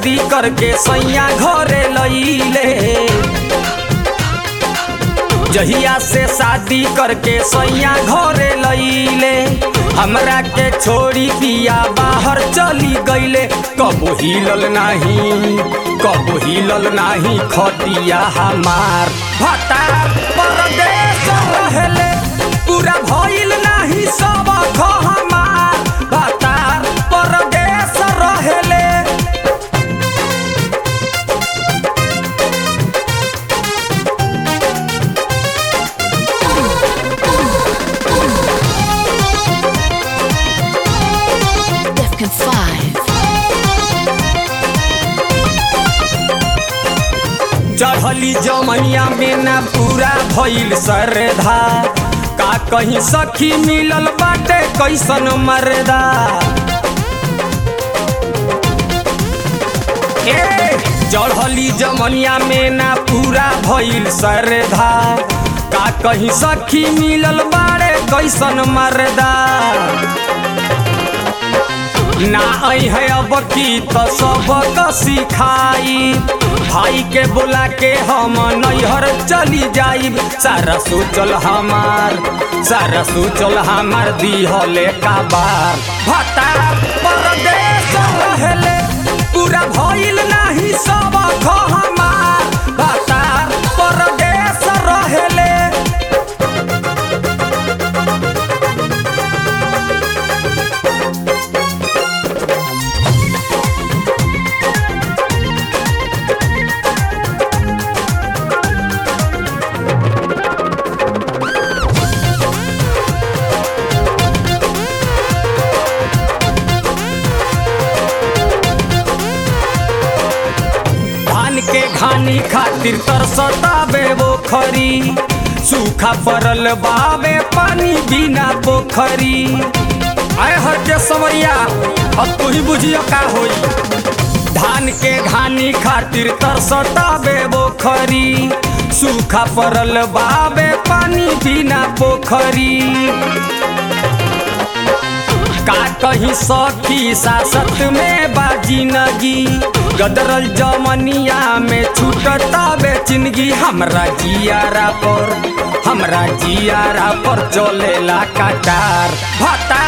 शादी करके सैया घरे लईले जहिया से शादी करके सैया घरे लईले हमरा के छोड़ी पिया बाहर चली गईले कबो हिलल नाही कबो हिलल नाही खटिया हमार भतार परदेश रहेले पूरा भइल नाही सब ख हमार भतार परदेश रहेले Defcon 5. चढ़ली जमैया में ना पूरा भइल सरधा का कहीं सखी मिलल बाटे कैसन मरदा ए चढ़ली जमनिया में ना पूरा भइल सरधा का कहीं सखी मिलल बाड़े कैसन मरदा ना आई है अब की तो सबक सिखाई भाई के बुला के हम नैहर चली जाइब सारा सोचल हमार सारा सोचल हमार दिहले का बार भतार परदेश रहेले पूरा भइल नाही सब ख हमार भतार परदेश रहेले धान के घानी खातिर तरसतावे वो खरी सूखा पड़ल बावे पानी बिना पोखरी आय हर के समरिया अब तू ही बुझियो का होई धान के घानी खातिर तरसतावे वो खरी सूखा पड़ल बावे पानी बिना पोखरी का कहीं सखी सासत में बाजी नगी गदरल जमनिया में छूटता बेचिनगी हमरा जियारा पर हमरा जियारा पर चलेला कटार भता